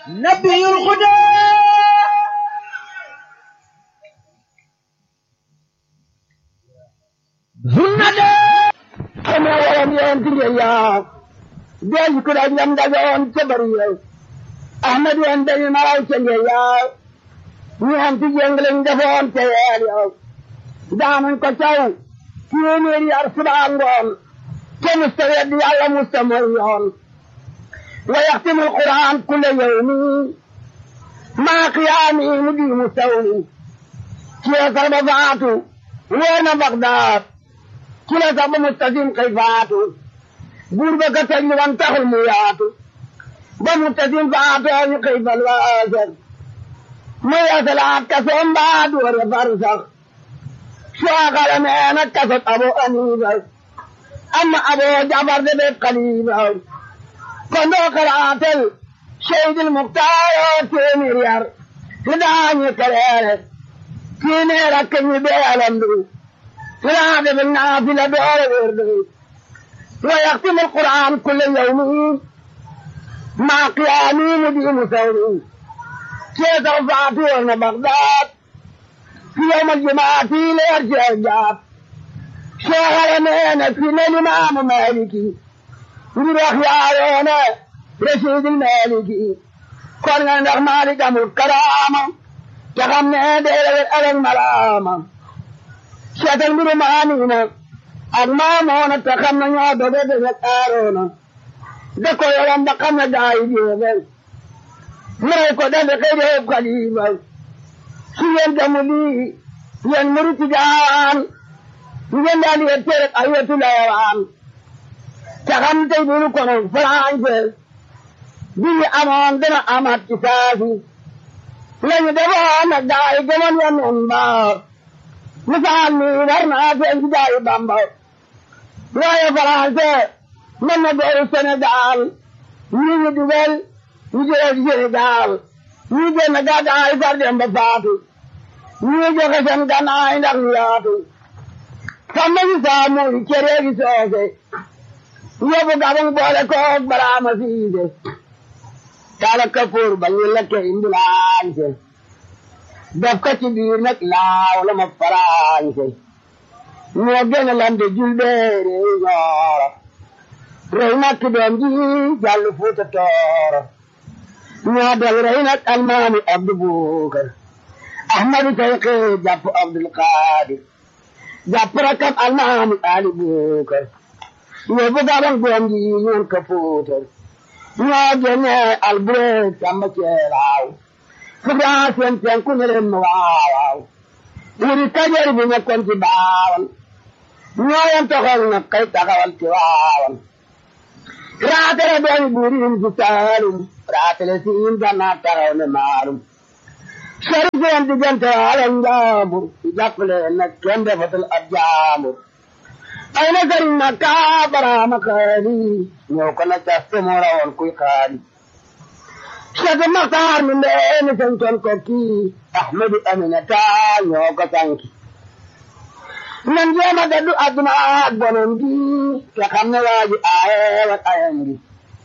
نبي الهدى sunnade kama waran yen tige ya del ko da yam da gon ce bari ya ahmad yen da ma ay ce ya ni am ti jenglen da fon te ya ya daman ko taw tieneri arsaba ngon ke mustawid yalla mustamariyon wa yahtimu alquran kull yawmi ma qiyami mudi mustawli ke karbatu wena bagdad kila sama mustasim kay faatu buur ba ka tëj wan taxul mu yaatu ba mustasim faatu ñu kay fal waasar mu yasalaat kasoom baa doore far sax suwaakala meena kasot abo aniiba amma abo jafar de be xaliiba kon doo kalaatel seydil muktaaro téeméer yar li daañu kaleere téeméer ak ñu bee alandu فلا بالنافلة دور ورده ويختم القرآن كل يوم مع قيامي مدين ثوري كيف رفعته بغداد في يوم الجمعة ليرجع الجاب شغل مينا في الإمام مالكي نروح يا رشيد المالكي كنا نغمالك الكرامة تغمنا دير الألم ملامة seetal mbiru maaniina ak maamoona te xam na ñoo doge defe aaroona da ko yoram ba xam na gaa yi jeefe muray ko defe kay deef xaliifa su ngeen gamu lii yéen muri tijaan ngeen daal yee tere ay wetu leewaan te xam tey dunu kono français bi ñu amoon dina amaat ci saasi lañu defoon nag gaa yi gëmoon ya noon baa misaal mi war naa feeñ ci jaayu Bamba waaye français mën na dooru Sénégal ñi ñu dugal ñu jëlee ci Sénégal ñi génn gàddaay far dem ba faatu ñi joxe seen gannaay ndax ñu yaatu xam nañu saa muy cere gi soose yóbbu gabang boole koog baraama siise kala kapoor ba ñu lekke imbulaañse def ko ci biir nag laaw la ma farañse ñoo gën a lande julbeere ñooro rey nag ki doom ji jàll fuuta tooro ñoo del rey nag almaami abdu buukar ahmadu tayqi jàpp abdul qadir jàpp rakam almaami ali buukar yóbbu gabang doom ji ñoon ko fuutar ñoo gene albureeg samba ceelaaw Kubra seen seen ku ne leen waaw waaw wuri kajoor bi nekkoon ci baawan ñooyan toxal na kay taxawal ci waawan raatale dooni buurin ci saalum raatale siin gannaa taxaw ne maalum sori seen diggante ala njaambur ci jàppale nag kenn defatul ab jaambur ay na sëriñ na kaa baraama xaali ñëw ko na caste moo rawoon kuy xaali Cheikh Maxtaar mi ndeeni santoon ko kii Ahmadu Aminata ñoo ko sanki nan jéema daddu adduna ak bonon gi te xam ne waa ji aaye wat ayam gi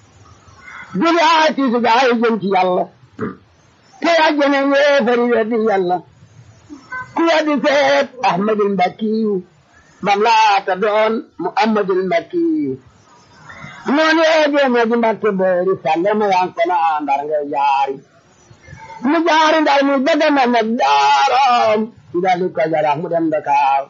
duli aay tiisu gaay jëm ci yàlla te yàjjene yéefari weddi yàlla ku weddi seet Ahmadul Mbakkiyu bam laata doon Muhammadul Mbakkiyu noonu yee jéemee ji mbakke boori salle ma yan kono ndar ngay jaari mu jaari ndar mu bëgg na nag daaram ndali ko jarax mu dem Dakar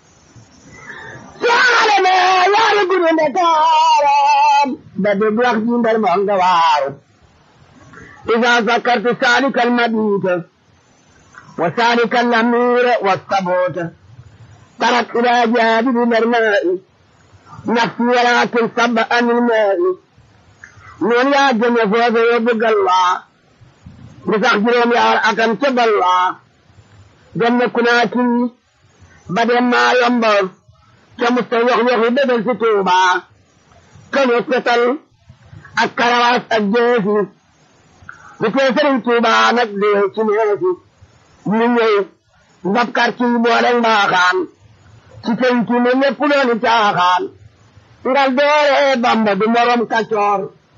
saale me yaari guru Dakaram ba dégg wax ji ndar moo nga waaru إذا ذكرت سالك المبيت وسالك الأمير والثبوت ترك إلى جانب الماء نفسي ولكن صب عن الماء من يا جنة فوز يبقى الله بسخجرهم يا أكم تب الله جنة كناكي بدل ما ينبر كمستوى يخي بدل ستوبا كم يتقتل الكرواس الجيسي بكيسر توبا نقدر سنوسي من يي نبكر كي بولن باخان ci penc mi lépp loolu caaxaan ngal doore bamba du morom kacoor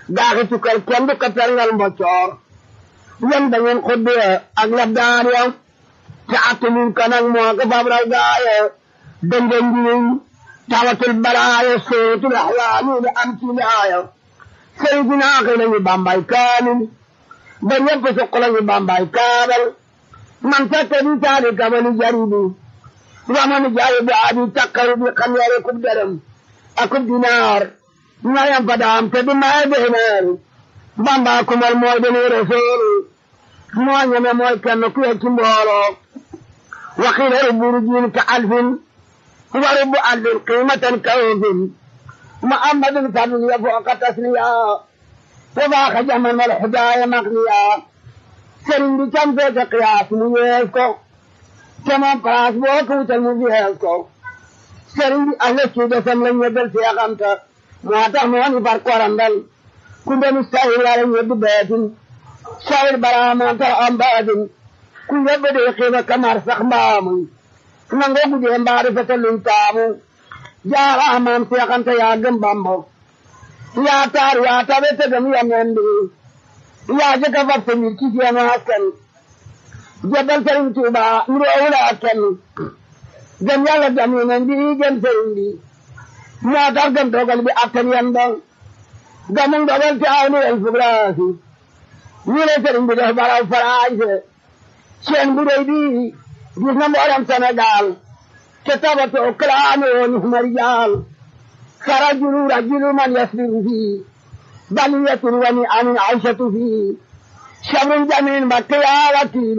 gaaxi tukkal kenn du ko perngal mboccoor yéen da ngeen xuddee ak lab daan ya te attanuñ ko nag moo ko fab raw gaaye dënga njiñ tawatul balaaya sootul axlaami li am ci laaya sëriñ si naaxi nañu bambay kaamil ba ñëpp suq lañu bambay kaabal man fekke di taali kamani jaribi wamani jaayi bu aadi takkaru bi xam yare kub dërëm akub dinaar ñayam fa daam te di maye beeneer bamba kumal mooy deni rasool moo ñeme mooy kenn ku ci mbooloo waxiila rubburu jiin ka alfin wa rubbu alfin qiimatan kawfin muhammadun fadl ya fooqa tasniya wa baaxa jaman wal xudaaya maqniya sëriñ bi cam feete qiyaas mu yees ko te moom place boo ko wutal mu yees ko sëriñ bi ahla ci desam la ñeddal seexamta moo tax moo ni far korandal ku ndenu sahir wala ñeddu beetin sahir bara moo tax am baatin ku yebbe de xiiba kamar sax mbaamuy nangoo gudee mbaari fete luñ taamu jaara amaam seexanta yaa gëm bambo yaa taar yaa tabe tegam yameen bi yaa jëkka fab sa mbir ci seen askan jebal sëriñ Tuuba nuroowula ak kenn gëm yàlla gëm yeneen bi gëm sëriñ bi moo tax gëm dogal bi attan yan ba gëmum dogal te aw ni el fugraasi ñu ne sëriñ bi def baraw farañse seen bu rëy bi gis na mboolem Sénégal te tabatoo kalaame woon marijaal فرجل رجل من يسبر فيه بلية وني عن عيشة فيه شبر جميل مكيا وكيل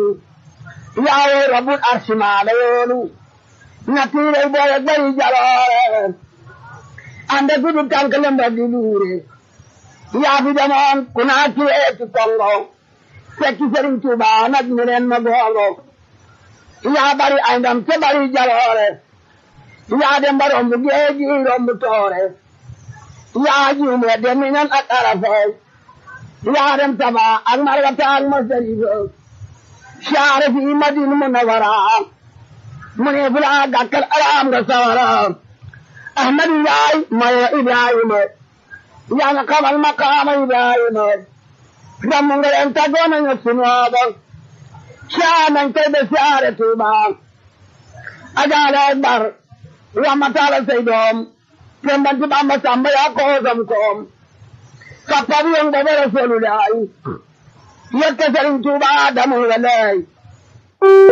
يا رب العرش ما ليون نتير البوية بري جلال عند كل تنكلم بدلوري يا في زمان كنا كيئة كونغو فكي سرين توبا نجمرين مغولو يا بري عندم تبري جلال yaa dem ba romb géeji romb toore yaa juume dem minan ak arafay yaa dem taba ak marwata ak masarifa saare fi madin munawara mu ne fu laa gàkkal araam nga sawara ahmadu yaay maye ibrahima yaa nga xamal maqaama ibrahima damm nga leen tagoo nañu sunooba saa nañ koy be saare tuuba agaale akbar ramatala say doom tembanti bamba samba ya koosam koom kappabi yon bobe rasulullahi yekka sëriñ tuuba adamu walay